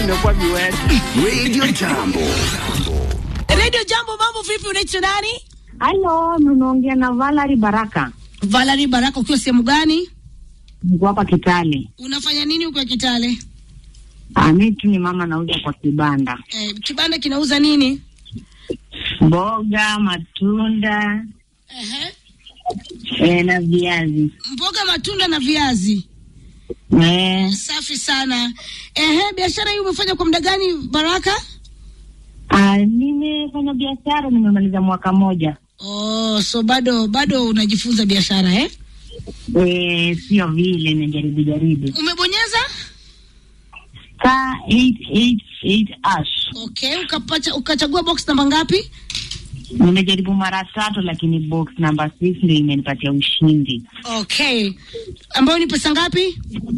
Imekuwa miwezi. Radio Jambo. Radio Jambo, mambo vipi? Unaitwa nani? Halo, mnaongea na Valerie Baraka. Valerie Baraka, ukiwa sehemu gani? Niko hapa Kitale. Unafanya nini huko Kitale? Ah, mimi tu ni mama nauza kwa kibanda. Eh, kibanda kinauza nini? Mboga, matunda, Ehe. eh, na viazi. Mboga, matunda na viazi. Eh, Safi sana. Ehe, biashara hii umefanya kwa muda gani Baraka? ah, nimefanya biashara nimemaliza mwaka moja. Oh, so bado bado unajifunza biashara eh? Eh, sio vile najaribu jaribu. Umebonyeza? Star 888 ash. Okay, ukapata ukachagua box namba ngapi? Nimejaribu mara tatu lakini box number 6 ndio imenipatia ushindi. Okay. Ambayo ni pesa ngapi?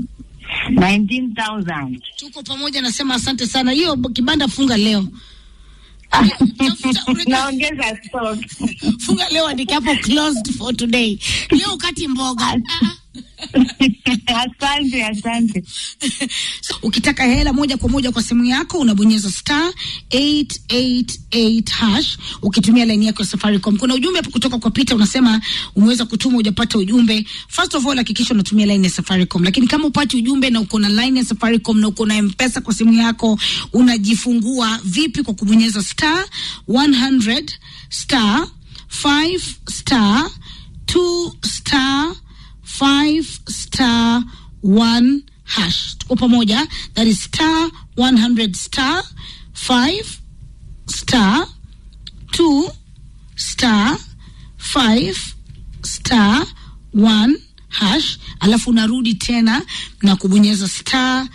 19,000. Tuko pamoja, nasema asante sana. Hiyo kibanda funga leo. Tafuta- unajua- Naongeza stock. funga leo, andika hapo closed for today. Leo ukati mboga. Ah, ah. asante, asante. So, ukitaka hela moja kwa moja kwa simu yako unabonyeza star 888 hash ukitumia laini yako ya Safaricom. Kuna ujumbe hapo kutoka kwa Peter unasema umeweza kutuma hujapata ujumbe. First of all hakikisha unatumia laini ya Safaricom, lakini kama upati ujumbe na uko na laini ya Safaricom na uko na M-Pesa kwa simu yako unajifungua vipi? Kwa kubonyeza star 100 star 5 star 2 star 5 star 1 hash. Tuko pamoja, that is star 100 star 5 star 2 star 5 star 1 hash, alafu unarudi tena na kubonyeza star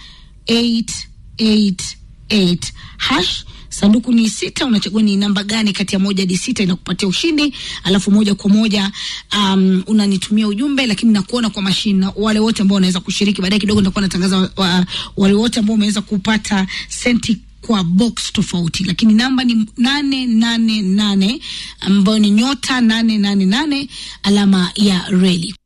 888 hash sanduku ni sita, unachagua ni namba gani kati ya moja hadi sita inakupatia ushindi, alafu moja kwa moja um, unanitumia ujumbe, lakini nakuona kwa mashine na wale wote ambao wanaweza kushiriki. Baadaye kidogo nitakuwa natangaza wa, wa, wale wote ambao wameweza kupata senti kwa box tofauti, lakini namba ni nane nane nane ambayo ni nyota nane nane nane alama ya reli.